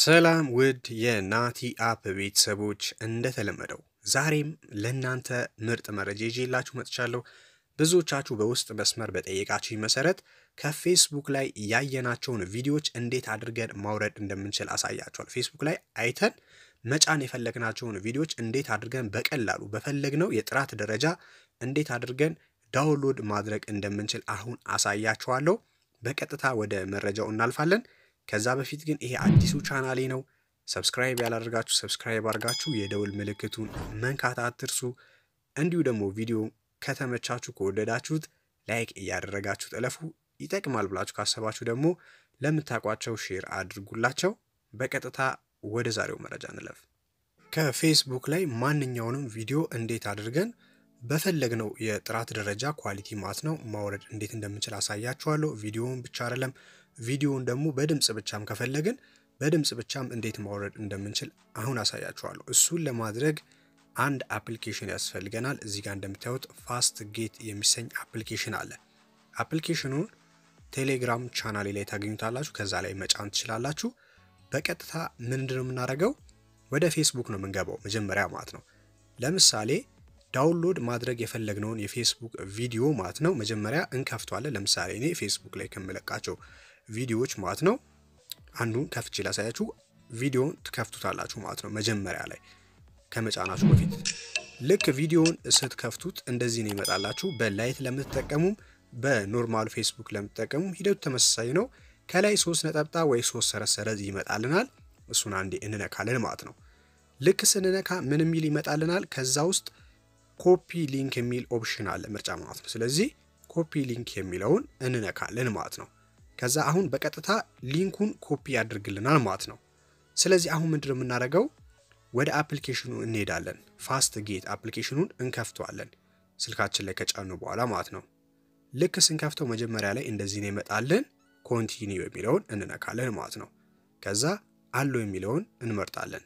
ሰላም ውድ የናቲ አፕ ቤተሰቦች፣ እንደተለመደው ዛሬም ለእናንተ ምርጥ መረጃ ይዤላችሁ መጥቻለሁ። ብዙዎቻችሁ በውስጥ መስመር በጠየቃችሁ መሰረት ከፌስቡክ ላይ ያየናቸውን ቪዲዮዎች እንዴት አድርገን ማውረድ እንደምንችል አሳያችኋል። ፌስቡክ ላይ አይተን መጫን የፈለግናቸውን ቪዲዮዎች እንዴት አድርገን በቀላሉ በፈለግነው የጥራት ደረጃ እንዴት አድርገን ዳውንሎድ ማድረግ እንደምንችል አሁን አሳያችኋለሁ። በቀጥታ ወደ መረጃው እናልፋለን። ከዛ በፊት ግን ይሄ አዲሱ ቻናሌ ነው። ሰብስክራይብ ያላደርጋችሁ ሰብስክራይብ አድርጋችሁ የደውል ምልክቱን መንካት አትርሱ። እንዲሁ ደግሞ ቪዲዮ ከተመቻችሁ ከወደዳችሁት ላይክ እያደረጋችሁ ጥለፉ። ይጠቅማል ብላችሁ ካሰባችሁ ደግሞ ለምታውቋቸው ሼር አድርጉላቸው። በቀጥታ ወደ ዛሬው መረጃ እንለፍ። ከፌስቡክ ላይ ማንኛውንም ቪዲዮ እንዴት አድርገን በፈለግነው የጥራት ደረጃ ኳሊቲ ማለት ነው ማውረድ እንዴት እንደምንችል አሳያችኋለሁ። ቪዲዮውን ብቻ አይደለም ቪዲዮውን ደግሞ በድምፅ ብቻም ከፈለግን በድምፅ ብቻም እንዴት ማውረድ እንደምንችል አሁን አሳያችኋለሁ። እሱን ለማድረግ አንድ አፕሊኬሽን ያስፈልገናል። እዚህ ጋር እንደምታዩት ፋስት ጌት የሚሰኝ አፕሊኬሽን አለ። አፕሊኬሽኑን ቴሌግራም ቻናሌ ላይ ታገኙታላችሁ። ከዛ ላይ መጫን ትችላላችሁ። በቀጥታ ምንድን ነው የምናደርገው? ወደ ፌስቡክ ነው የምንገባው መጀመሪያ ማለት ነው። ለምሳሌ ዳውንሎድ ማድረግ የፈለግነውን የፌስቡክ ቪዲዮ ማለት ነው መጀመሪያ እንከፍቷለን። ለምሳሌ እኔ ፌስቡክ ላይ ከምለቃቸው ቪዲዮዎች ማለት ነው አንዱን ከፍቼ ላሳያችሁ። ቪዲዮን ትከፍቱታላችሁ ማለት ነው መጀመሪያ ላይ ከመጫናችሁ በፊት ልክ ቪዲዮውን ስትከፍቱት እንደዚህ ነው ይመጣላችሁ። በላይት ለምትጠቀሙም በኖርማሉ ፌስቡክ ለምትጠቀሙም ሂደቱ ተመሳሳይ ነው። ከላይ ሶስት ነጠብጣብ ወይ ሶስት ሰረሰረዝ ይመጣልናል። እሱን አንዴ እንነካለን ማለት ነው። ልክ ስንነካ ምን የሚል ይመጣልናል? ከዛ ውስጥ ኮፒ ሊንክ የሚል ኦፕሽን አለ ምርጫ ማለት ነው። ስለዚህ ኮፒ ሊንክ የሚለውን እንነካለን ማለት ነው። ከዛ አሁን በቀጥታ ሊንኩን ኮፒ ያደርግልናል ማለት ነው። ስለዚህ አሁን ምንድነው የምናደርገው? ወደ አፕሊኬሽኑ እንሄዳለን። ፋስት ጌት አፕሊኬሽኑን እንከፍተዋለን ስልካችን ላይ ከጫኑ በኋላ ማለት ነው። ልክ ስንከፍተው መጀመሪያ ላይ እንደዚህ ነው ይመጣልን። ኮንቲኒው የሚለውን እንነካለን ማለት ነው። ከዛ አሎ የሚለውን እንመርጣለን።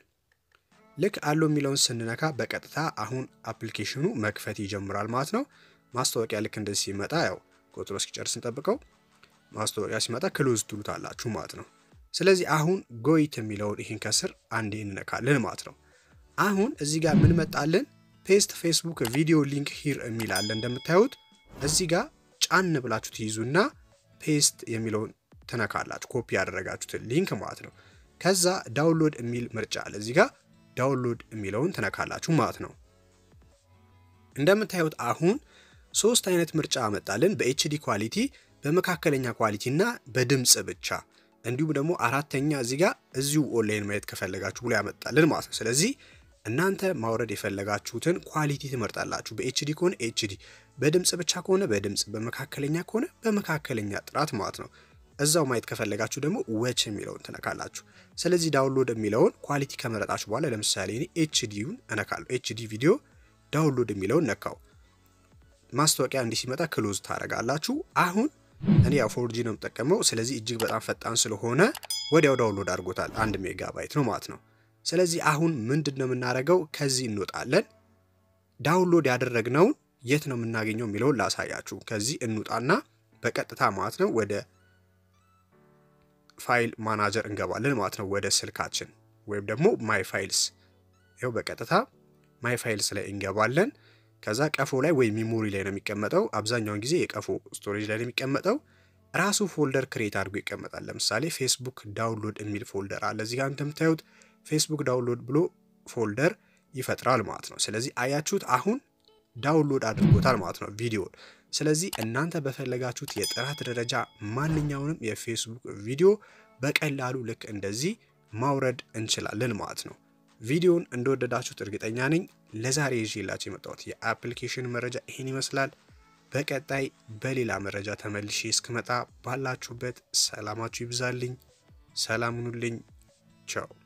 ልክ አሎ የሚለውን ስንነካ በቀጥታ አሁን አፕሊኬሽኑ መክፈት ይጀምራል ማለት ነው። ማስታወቂያ ልክ እንደዚህ ሲመጣ ያው ቁጥሩ እስኪጨርስ እንጠብቀው። ማስታወቂያ ሲመጣ ክሎዝ ትሉታላችሁ ማለት ነው። ስለዚህ አሁን ጎይት የሚለውን ይህን ከስር አንዴ እንነካለን ማለት ነው። አሁን እዚህ ጋር ምን መጣልን? ፔስት ፌስቡክ ቪዲዮ ሊንክ ሂር የሚል አለ እንደምታዩት። እዚህ ጋር ጫን ብላችሁ ትይዙና ፔስት የሚለውን ትነካላችሁ፣ ኮፒ ያደረጋችሁትን ሊንክ ማለት ነው። ከዛ ዳውንሎድ የሚል ምርጫ አለ እዚህ ጋር ዳውንሎድ የሚለውን ትነካላችሁ ማለት ነው። እንደምታዩት አሁን ሶስት አይነት ምርጫ አመጣልን፣ በኤችዲ ኳሊቲ፣ በመካከለኛ ኳሊቲ እና በድምፅ ብቻ እንዲሁም ደግሞ አራተኛ እዚህ ጋር እዚሁ ኦንላይን ማየት ከፈለጋችሁ ብሎ ያመጣልን ማለት ነው። ስለዚህ እናንተ ማውረድ የፈለጋችሁትን ኳሊቲ ትመርጣላችሁ። በኤችዲ ከሆነ ኤችዲ፣ በድምፅ ብቻ ከሆነ በድምፅ፣ በመካከለኛ ከሆነ በመካከለኛ ጥራት ማለት ነው። እዛው ማየት ከፈለጋችሁ ደግሞ ወች የሚለውን ትነካላችሁ። ስለዚህ ዳውንሎድ የሚለውን ኳሊቲ ከመረጣችሁ በኋላ ለምሳሌ እኔ ኤችዲውን እነካለሁ። ኤችዲ ቪዲዮ ዳውንሎድ የሚለውን ነካው። ማስታወቂያ እንዲህ ሲመጣ ክሎዝ ታደርጋላችሁ። አሁን እኔ ያው ፎርጂ ነው የምጠቀመው። ስለዚህ እጅግ በጣም ፈጣን ስለሆነ ወዲያው ዳውንሎድ አድርጎታል። አንድ ሜጋባይት ነው ማለት ነው። ስለዚህ አሁን ምንድን ነው የምናደርገው? ከዚህ እንወጣለን። ዳውንሎድ ያደረግነውን የት ነው የምናገኘው የሚለውን ላሳያችሁ። ከዚህ እንውጣና በቀጥታ ማለት ነው ወደ ፋይል ማናጀር እንገባለን ማለት ነው። ወደ ስልካችን ወይም ደግሞ ማይ ፋይልስ፣ ይኸው በቀጥታ ማይ ፋይልስ ላይ እንገባለን። ከዛ ቀፎ ላይ ወይም ሚሞሪ ላይ ነው የሚቀመጠው። አብዛኛውን ጊዜ የቀፎ ስቶሬጅ ላይ ነው የሚቀመጠው። ራሱ ፎልደር ክሬት አድርጎ ይቀመጣል። ለምሳሌ ፌስቡክ ዳውንሎድ የሚል ፎልደር አለ እዚህ ጋር እንደምታዩት ፌስቡክ ዳውንሎድ ብሎ ፎልደር ይፈጥራል ማለት ነው። ስለዚህ አያችሁት አሁን ዳውንሎድ አድርጎታል ማለት ነው ቪዲዮን። ስለዚህ እናንተ በፈለጋችሁት የጥራት ደረጃ ማንኛውንም የፌስቡክ ቪዲዮ በቀላሉ ልክ እንደዚህ ማውረድ እንችላለን ማለት ነው። ቪዲዮን እንደወደዳችሁት እርግጠኛ ነኝ። ለዛሬ ይዤላችሁ የመጣሁት የአፕሊኬሽን መረጃ ይህን ይመስላል። በቀጣይ በሌላ መረጃ ተመልሼ እስክመጣ ባላችሁበት ሰላማችሁ ይብዛልኝ። ሰላም ሁኑልኝ። ቻው